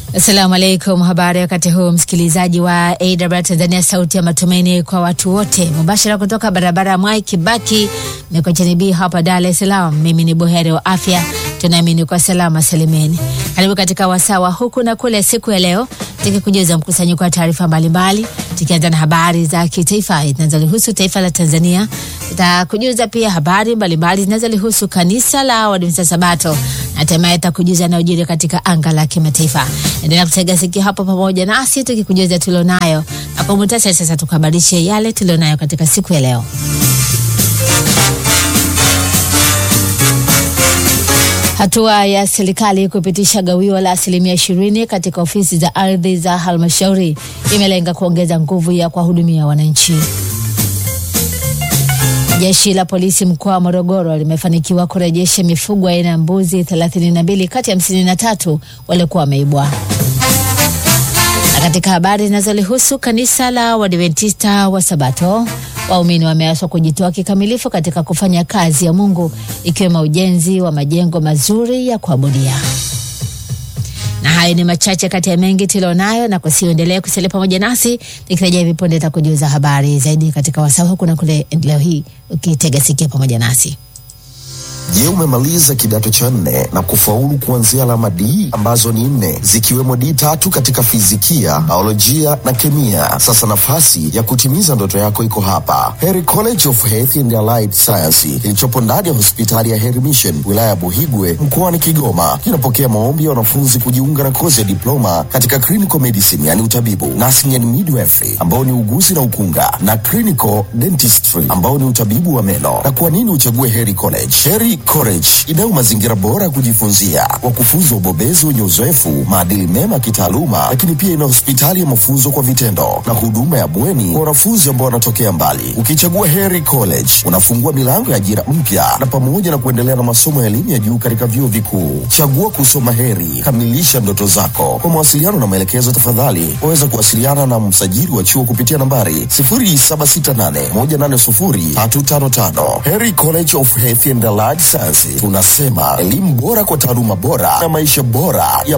Assalamu alaikum, habari wakati huu msikilizaji wa AWR Tanzania, sauti ya matumaini kwa watu wote, mubashara kutoka barabara ya Mwai Kibaki Mikocheni B hapa Dar es Salaam. Mimi ni buheri wa afya, tunaamini kwa salama salimeni. Karibu katika wasawa huku na kule siku ya leo, tukikujuza mkusanyiko wa taarifa mbalimbali, tukianza na habari za kitaifa zinazolihusu taifa la Tanzania. Tutakujuza pia habari mbalimbali zinazolihusu kanisa la Waadventista Sabato na hatimaye takujuza yanayojiri katika anga la kimataifa. Endelea kutega sikio hapo pamoja nasi tukikujuza tulionayo, na kwa muhtasari sasa tukuhabarishe yale tulionayo katika siku ya leo. Hatua ya serikali kupitisha gawio la asilimia ishirini katika ofisi za ardhi za halmashauri imelenga kuongeza nguvu ya kuwahudumia wananchi. Jeshi la polisi mkoa wa Morogoro limefanikiwa kurejesha mifugo aina ya mbuzi 32 kati ya 53 waliokuwa wameibwa. Na katika habari zinazolihusu kanisa la Waadventista wa Sabato, waumini wameaswa kujitoa kikamilifu katika kufanya kazi ya Mungu ikiwemo ujenzi wa majengo mazuri ya kuabudia. Na hayo ni machache kati ya mengi tulionayo, na kusiendelea kusalia pamoja nasi nikirejea hivi punde takujuza habari zaidi katika wasaa huku na kule. Leo hii ukitega sikia pamoja nasi. Je, umemaliza kidato cha nne na kufaulu kuanzia alama D ambazo ni nne zikiwemo D tatu katika fizikia, biolojia na kemia? Sasa nafasi ya kutimiza ndoto yako iko hapa, Heri College of Health and Allied Science kilichopo ndani ya hospitali ya Heri Mission wilaya ya Buhigwe mkoani Kigoma. Kinapokea maombi ya wanafunzi kujiunga na kozi ya diploma katika clinical medicine, yani utabibu, nursing and midwifery ambao ni uguzi na ukunga, na clinical dentistry ambao ni utabibu wa meno. Na kwa nini uchague Heri College? Heri College inayo mazingira bora ya kujifunzia, wakufunzi wa ubobezi wenye uzoefu, maadili mema ya kitaaluma, lakini pia ina hospitali ya mafunzo kwa vitendo na huduma ya bweni kwa wanafunzi ambao wanatokea mbali. Ukichagua Heri College unafungua milango ya ajira mpya na pamoja na kuendelea na masomo ya elimu ya juu katika vyuo vikuu. Chagua kusoma Heri, kamilisha ndoto zako. Kwa mawasiliano na maelekezo, tafadhali waweza kuwasiliana na msajili wa chuo kupitia nambari 0768180355. Heri College of Health and Allied Science, tunasema elimu bora kwa taaluma bora na maisha bora ya